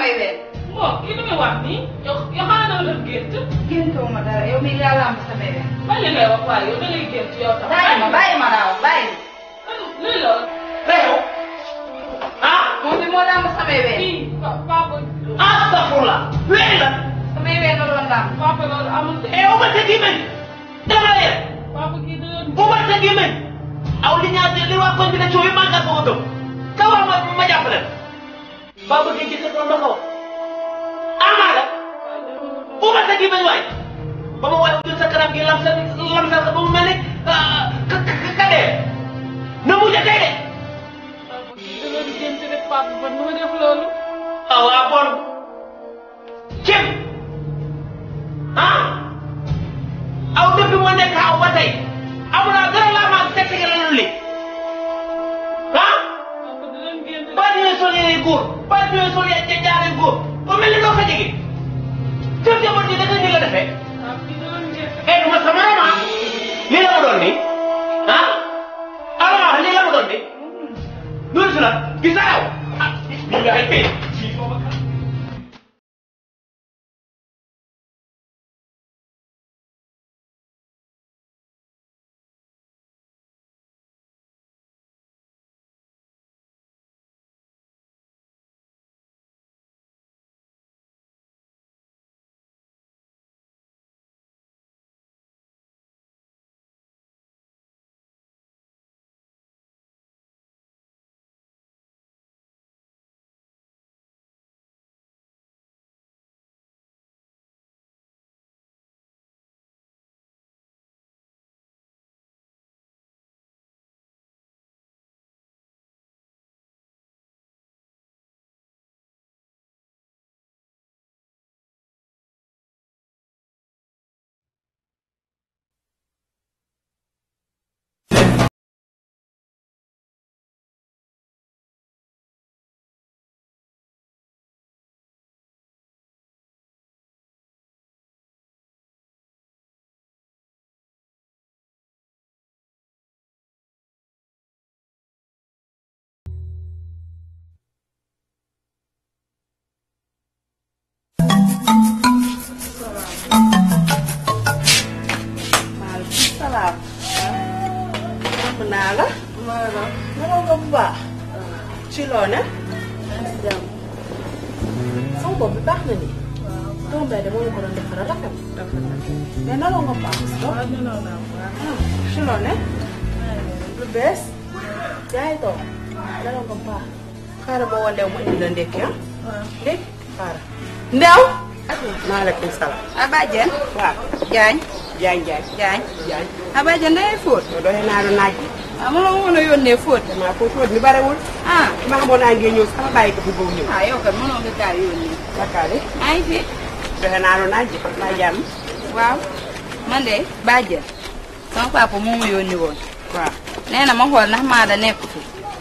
samay ween. bon kii li muy wax nii yow yow xanaa dama def gént géntoo ma dara yow mii yaa lamb samay ween. bañ la ngay wax waaye yow da ngay gént yow tam. bàyyi ma bàyyi ma daaw bàyyi. lii la réew ah moom bi moo lamb samay ween. kii papa astafurlah wéy la samay ween la doon lamb. papa loolu amul de. e ubal sa gémmiñ dama leer papa kii da doon ubal sa gémmiñ aw li ñaar li waa koñ bi ne coow yi màggal ko ko gëm ka wax ma ma jàppale ba bëgg gis ko ma ko amaa la ubal sa gémmiñ waay ba ma waaye jël sa kanam gi lam sa lam sa ba mu mel ni ka ka ka dee na mujj a tey de papa kii da doon gént rek papa man nu ma def loolu. ah waa bon cim ah aw depuis moo nekk aw ba tey amulaa dara laa maa teg teg la li ah papa da doon gént ba ñëwee sol yére góor ba ñëwee sol yére jaaree góor ba mel ni doo ko jege jëf jabar ji da nga ni la defee papa kii da doon gént. eh du ma sama rama lii la ma doon ni ah alors lii la ma doon ni loolu si la gis naa yow ah lii nga ay maaleykum salaam. mën naa la. maanaam. naka nga bu baax. ci loo ne. jàmm. sama bopp bi baax na ni. waaw doom day de moom ko doon defaral rafet. mais naka nga baax. waaw ñu noonu naa waaw. ci loo ne. lu bees. yaa ngi toog. naka nga baax. xaaral ma woo Ndew mu indi la ndékki ah. ndékki xaaral. Ndew. maaleykum salaam. Abadjan. waaw. Jaañ. Jaañ Jaañ. Jaañ. Jaañ. Abadjan da ngay fóot. yow doole naa la naaj bi. ah mënoo ma mën a yónnee fóot. damaa ko fóot mi barewul. ah ma xamoon naa ngeen ñëw sama bàyyi ko fi boobu ñëw. ah yow kat mënoo nga kaa yónnee. Bakkaale. maa ngi fi. doxe naa la naaj bi maa jàmm. waaw man de Badiane sama papa moo ma yónni woon waaw. nee na ma xool ndax Maada nekk fi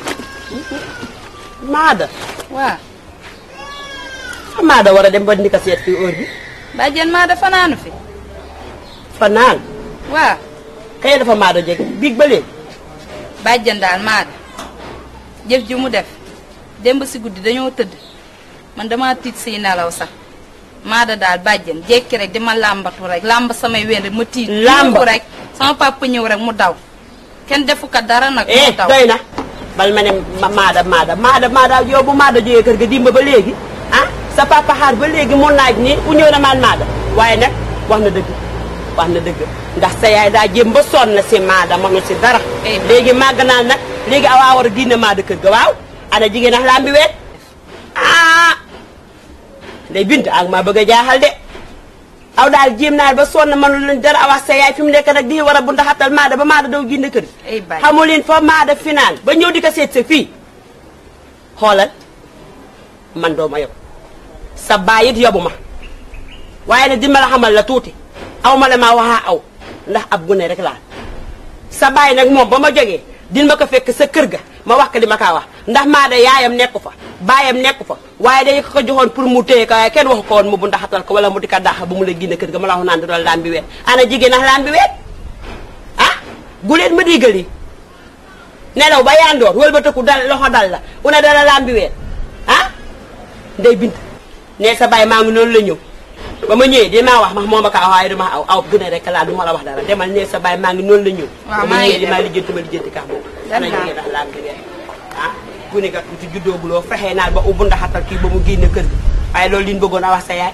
Maada. waaw fa Maada war a dem ba ni ko seet fii heure bi. Badiane Maada fanaanu fi fa naan. waaw kay dafa Maada jege biig ba léegi. Badiane daal Maada jëf ji mu def démb si guddi dañoo tëdd man dama tiit siy nelaw sax Maada daal Badiane jékki rek di ma làmbatu rek làmb samay ween rek ma tiit Làmb. yuuxu rek sama papa ñëw rek mu daw kenn defu ko dara nag eh mu daw doy na. bal ma ne ma Maada Maada Maada Maada yow bu Maada jógee kër ga dimba ba léegi ah sa papa xaar ba léegi mu naaj ni u ñëw na maan Maada waaye nag wax na dëgg wax na dëgg ndax sa yaay daa jéem ba sonn na si Maada mënu si dara. Eh. léegi màgg naa nag léegi awaa war a génne Maada kër ga waaw ana jigéen ak lambi weet ah day bint ak maa bëgg a jaaxal de aw daal jéem naa ba sonn mënu leen dara awax sa yaay fi mu nekk nag di war a bu ndaxatal Maada ba Maada daw génne kër ay Badiane xamu leen fa Maada finaan ba ñëw di ko seet sa fii xoolal man doo ma yob sa baay it yobu ma waaye nag di ma la xamal la tuuti aw ma la maa waxaa aw ndax ab gune rek laa sa baay nag moom ba ma jógee din ma ko fekk sa kër ga ma wax ko li ma kaa wax ndax Maada yaayam nekku fa baayam nekku fa waaye day ko joxoon pour mu téye ko waaye kenn waxu ko woon mu bu ndaxatal ko wala mu di ko dàq bu mu la génne kër ga ma la wax naan da doon laan bi weet ana jigéen ak laan bi weet ah guleen ma digal yi nelaw ba yandoor wël ba tëkku dal loxo dal la una dala laan bi weet ah ndey bint nee sa baay maa ngi noonu la ñëw ba ma ñëwee dinaa wax ma moo ma ko aw waaye dama aw aw gën a rek laa du ma la wax dara demal nee sa baay maa ngi noonu la ñëw Waaw, ba ma maa ngi ñëwee di dem. maa lijjanti ma lijjanti kax boobu ana jógee ndax laam jógee ah gune gat ci juddoo buloo fexee naal ba ubbu ndaxatal kii ba mu génne kër gi waaye loolu liñ bëggoon a wax sa yaay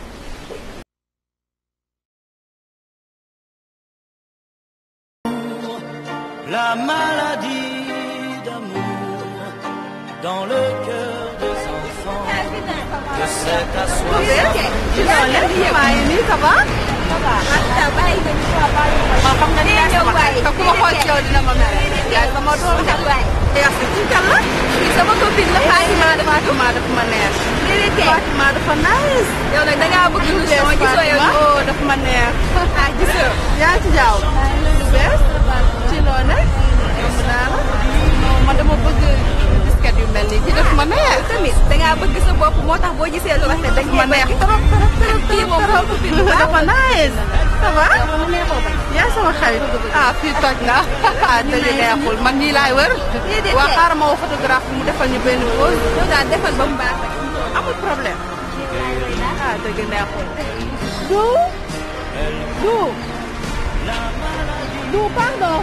la maladie d'amour dans le cœur des enfants de cet assoir. yaa ci jaaw lu bees ci loo ne yomb naa la man dama bëgg biscuit yu mel nii ci def ma neex tamit dangaa bëgg sa bopp moo tax boo gisee lu rafet dañ ma neex trop trop trop kii moom trop foofu bind baax dafa nice ça va mu neexoo bañ yaa sama xarit ah fii toj na ah dëgg neexul man nii laay wër Déedéet. waa xaaral ma woo photographe mu defal ñu benn pause yow daal defal ba mu baax rek amul problème ah dëgg neexul du du du pardon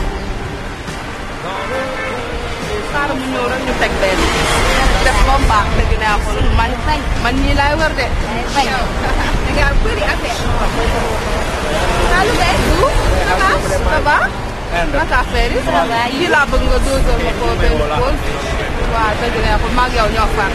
xaaral mu ñëw rek ñu teg benn def ba mu baax dëgg neexul man man nii laay wër de dangaa bëri affaire Saalum Gueye du ça va ça va naka affaire yi kii laa bëgg nga dosal ma ko benn pause waaw dëgg neexul maa ngi yow ñoo far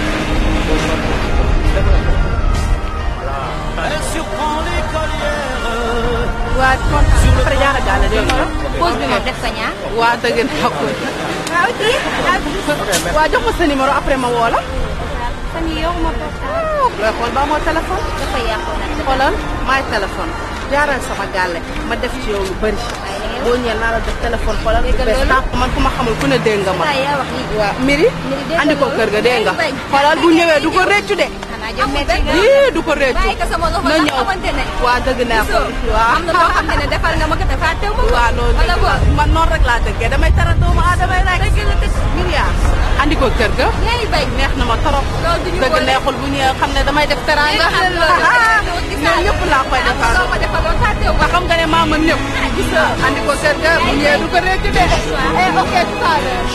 Elle surprend l'écolière. waa kontaan après jaara gàll dégg nga pause bi moom def ko ñaar waa dëgg neexul waaw kii waa jox ma sa numéro après ma woo la fan yii yow ma portable looy xool ba moo téléphone dafa yàqu nag xoolal maay téléphone jaaral sama gàlle ma def ci yow lu bëri boo ñëwee naa la def téléphone xoolal bu bees tàq man ku ma xamul ku ne dégg nga ma saa yaa wax lii waaw miri Miri dégg andi ko nga kër ga dégg nga bañ. xoolal bu ñëwee du ko réccu de xanaa jëm metti nga yii du ko réccu bàyyi ko sama loxo na ndax ñëw xamante ne waa dëgg neexul waaw am na loo xam ne ne defal nga ma ko te fàttewu ma ko waaw loolu wala dëgg la boog man noonu rek laa dëggee damay tara doomu aadama yi rek dëgg la dëgg Myriam andi ko kër ga ñaari bañ neex na ma trop loolu du ñu dëgg boole. neexul bu ñëwee xam ne damay def teranga Dégg nga loolu dëgg la. ñoom ñëpp laa koy am na defal loo ma defaloon fàttewu ma nga xam nga ne maa mën ñëpp gis nga andi ko kër ga bu ñëwee du ko réccu de eh ok tout à l'heure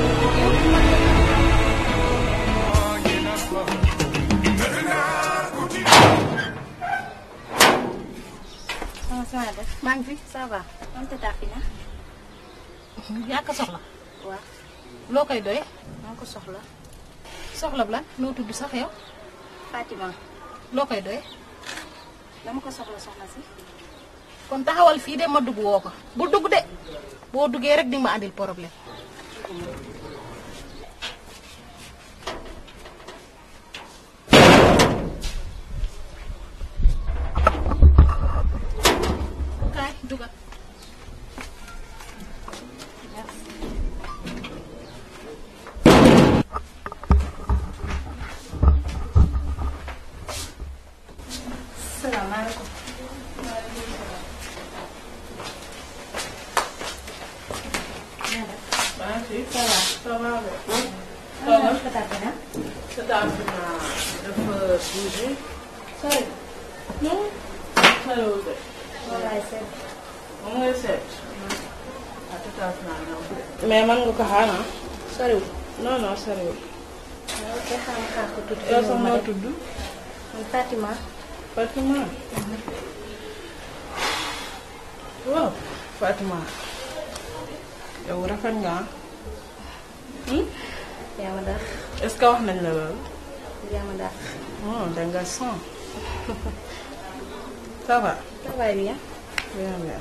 sama sama def maa ngi fi ça va am te tàppi na yaa ko soxla waaw loo koy doy maa ko soxla soxla bu lan noo tudd sax yow Fatima loo koy doy dama ko soxla soxna si kon taxawal fii de ma dugg woo ko bu dugg de boo duggee rek di nga ma andil problème kaay dugal salaamaaleykum mais man nga ko xaar ah soriwul non non soriwul waaw te xam xaar ko tuuti yow sax noo tudd man Fatima Fatima waaw Fatima yow rafet nga ah yaa ma daax est-ce que wax nañ la loolu yaa ma daax oh da nga son ça va ça va bien bien bien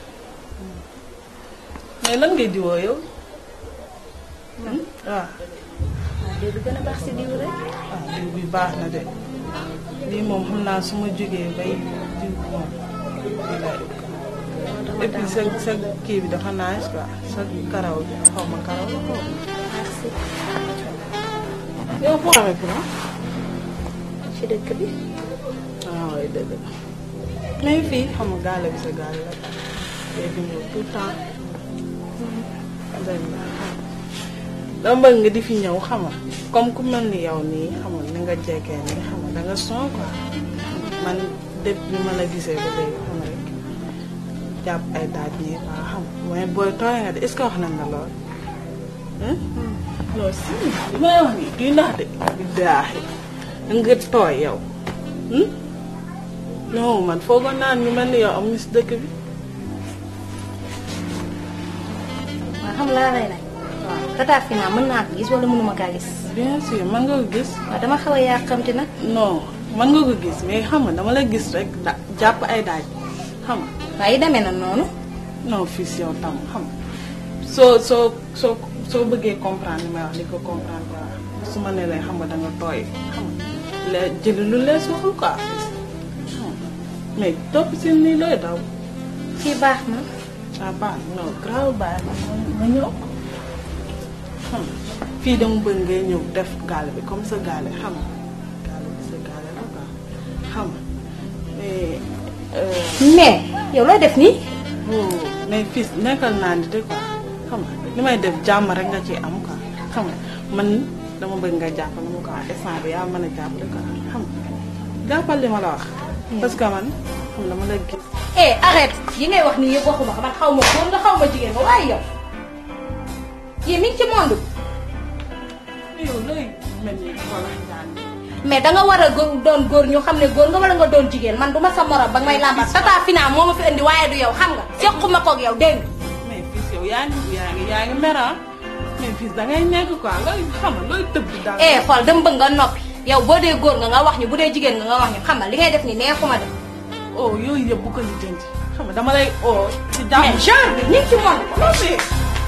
mais lan ngay diwoo yow waaw waaw diw bi gën a baax si diw rek ah diw bi baax na de lii moom xam naa su ma jógee bay diw moom lii lay et puis sa sa kii bi dafa nice quoi sa karaw bi xaw ma karaw la xaw ma. merci yow foo xamee pour ci dëkk bi ah oui dëgg la mais fii xam nga gaale bi sa gaale la léegi ñëw tout le temps dëgg la dama bëgg nga di fi ñëw xam nga comme ku mel ni yow nii xam nga ni nga jekkee nii xam da nga son quoi man depuis bi ma la gisee ba léegi xam nga rek jàpp ay daaj nii quoi xam mais booy tooy nga de est-ce que wax nañ la lool. non si li may wax nii duy nax de. billaahi nga tooy yow. non man foogoon naa ñu mel ni yow am ñu si dëkk bi. waaw xam laa lay laaj. waaw tata Fina mën naa ko gis wala mënuma kaa gis. bien sûr mën nga ko gis. waaw dama xaw a yàqamti nag. non mën nga ko gis mais xam nga dama la gis rek da jàpp ay daaj xam nga. waaye yi demee na noonu. non fii si yow tam xam nga soo soo soo soo bëggee comprendre li may wax li ko comprendre quoi su ma nee lay xam nga da nga tooy xam nga la jëli lu lees waxul quoi xam nga mais topp si nii looy daw. fii baax na. ah baax non grave baax na ma ñëw xam nga fii dama bëgg ngay ñëw def gaale bi comme sa gaale xam nga gaale bi sa gaale la quoi xam nga mais. mais yow looy def nii. oh mais fii nekkal naa ni de quoi xam nga li may def jàmm rek nga ci am quoi xam nga man dama bëgg nga jàppale ma quoi instant bi yaa mën a jàppale quoi xam nga jàppal li ma la wax. parce que man xam dama la gis. eh arrête yi ngay wax nii yëpp waxuma ko man xaw ma góor nga xaw ma jigéen nga waaye yow yéen mi ngi ci monde yow looy mel ni wala njaan mais danga war a góor doon góor ñu xam ne góor nga wala nga doon jigéen man du ma sa morom ba nga may làmbat tata Fina moo ma fi indi waaye du yow xam nga sequma koog yow dégg nga. mais fii yow yaa ngi yaa ngi yaa ngi mer ah mais fii da ngay nekk quoi looy xam nga looy tëb di daal. eh xool dama bëgg nga noppi yow boo dee góor nga nga wax ñu bu dee jigéen nga nga wax ñu xam nga li ngay def ni neexuma de. oh yooyu yëpp bu ko lijjanti xam nga dama lay oo ci jàmm. mais genre bi ni ci monde. non mais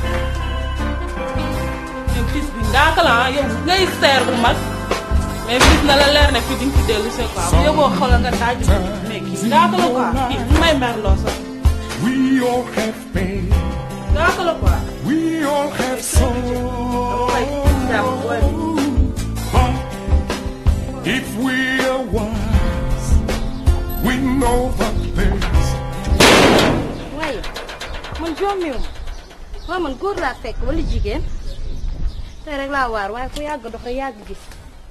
yow fils bi ngaaka la ah yow ngay seer bu mag mais fils na la leer ne fii di nga fi dellu see quoi bu yóbboo xoolal nga daaj mais kii ngaaka la quoi kii mu may merloo sax We all have pain. ngaaka la quoi. We all have dama lay jàpp booy bi. sorrow. But if we are wise, we know the place. waaye man jommiwu ma waaw man góor laa fekk wala jigéen tey rek laa waar waaye ku yàgg doxe yàgg gis.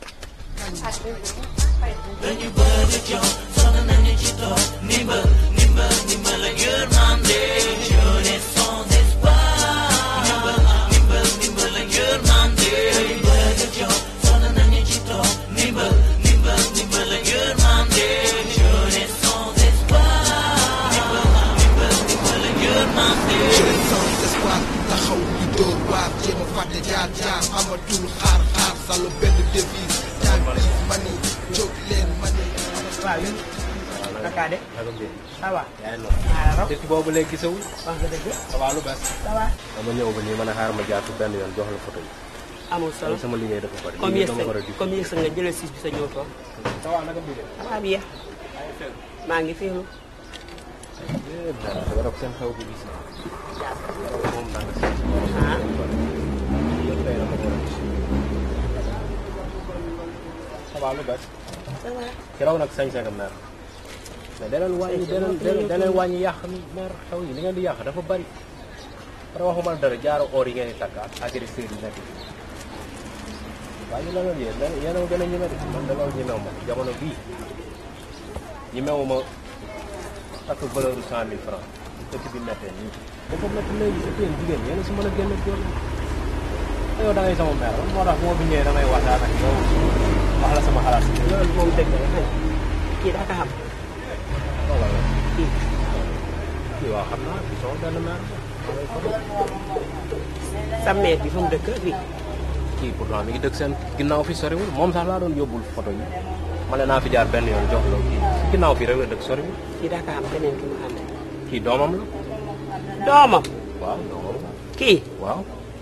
jeune sans espoir taxaw di dóor waar jéem a fàtte jaar jaar amatul xaar xaar sàllu benn devise jaar bi mani jóg leen mani waaw yéen naka de ça va depuis boobu léegi gisawul wax nga dëgg ça va lu bees ça va dama ñëw ba nii man a xaar ma jaar fi benn yoon jox la photo yi amul solo sama liggéey dafa bari comme liggéey yëg dama war a sa di comme yëg sa nga jëlee siis bi sa ñëw toog ça va naka bii de ça va bien maa ngi féexlu dara dafa def seen xew bi gis naa moom danga si ah yëpp tey dama war a gis ça va lu bees ça va keroog nag sañ sagam meer mais daneen wàññi daneen daneen wàññi yàq meer xew yi li ngeen di yàq dafa bari pare waxuma la dara jaaro or yi ngeen di takk ak agresseur yi nekk fii waaye ñu la loolu yéen yéen a gën a ñeme de man de loolu ñemewu ma jamono bii ñemewu ma takk valeur bu cent mille francs dëkk bi mettee nii dafa métti léegi sa yéen jigéen yéen a si mën a génn góor ñi yow da ngay sama mère man moo tax moo fi ñëwee damay waxtaan ak yow wax la sama xalaat loolu moom dëgg la xëy kii daa ko xam loolu la kii kii waaw xam naa kii sama benn mère sa mère bi fa mu dëkk fii kii pourtant mi ngi dëkk seen ginnaaw fi soriwul moom sax laa doon yóbbul photo yi ma ne naa fi jaar benn yoon jox la kii si ginnaaw fii rek la dëkk soriwul kii daa ko xam keneen ki mu xam ne kii doomam la doomam waaw doomam la kii waaw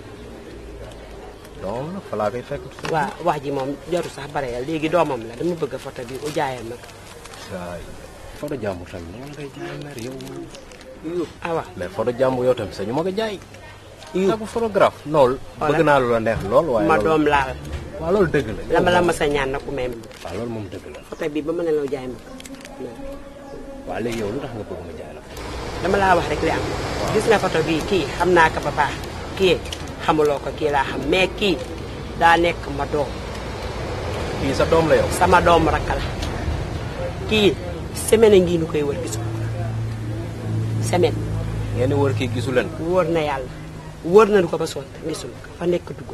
doomam la fa laa koy fekk waa wax ji moom jaru sax bare ya léegi doomam la dama bëgg photo bi u jaayal ma ko waay photo jàmbur tamit noonu la koy jaay mère yow awa mais photo jàmbur yow tamit sañu ma ko jaay ak photographe loolu bëgg naa lu la neex lool waaye ma loolu- doom laal waaw loolu dëgg la la ma la ma sa ñaan nag ku may ma waaw loolu moom dëgg la photo bi ba ma ne la jaay ma ko waaw léegi yow lu tax nga bëgg ma jaay la dama laa wax rek li am gis nga photo bii kii xam naa ko ba baax kii xamuloo ko kii laa xam mais kii daa nekk ma doom kii sa doom la yow sama doom rakk la kii semaine ngi nu koy wër gisu semaine ngeen di wër kii gisu leen wóor na yàlla wóor nañu ko ba sonn gisul ko fa nekk dugg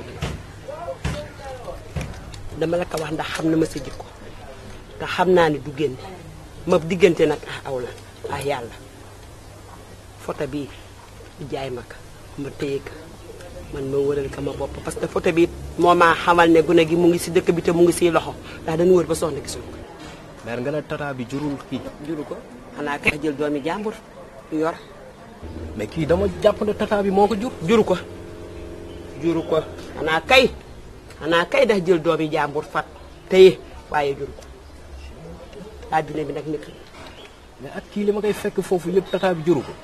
dama la ko wax ndax xam na ma sa jikko te xam naa ne du génn ma diggante nag ah aw la ah yàlla photo bii jaay ma ko ma téye ko man ma wëral ko ma bopp parce que photo bi moo maa xamal ne gune gi mu ngi si dëkk bi te mu ngi siy loxo ndax dañu wër ba soxna gisul ko mère nga ne tata bi jurul kii juru ko xanaa kay jël doomi jàmbur yor mais kii dama jàpp ne tata bi moo ko jur juru ko juru ko xanaa kay xanaa kay dax jël doomi jàmbur fat téye waaye juru ko àddina bi nag nit mais at kii li ma koy fekk foofu yëpp tata bi juru ko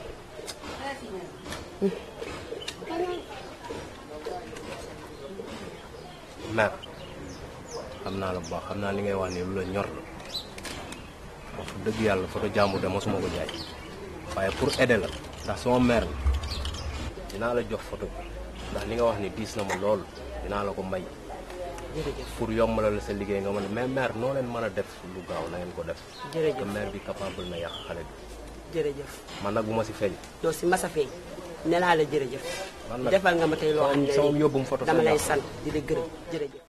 mère xam naa la bu baax xam naa li ngay wax ni lu la ñor la wax dëgg yàlla photo jàmbur de mosuma ko jaay waaye pour aider la ndax sama mère la dinaa la jox photo bi ndax li nga wax ni diis na ma lool dinaa la ko may jërëjëf pour yombalal la sa liggéey nga mën a mais mère noo leen mën a def lu gaaw na ngeen ko def Jërëjëf. te mère bi capable na yàq xale bi jërëjëf man nag bu ma si feeñ doo si masa feeñ ne naa la jërëjëf man nag defal nga ma tey loo xam ne sama yóbbum photo dama sa lay jàpp. sant di la gërëm jërëjëf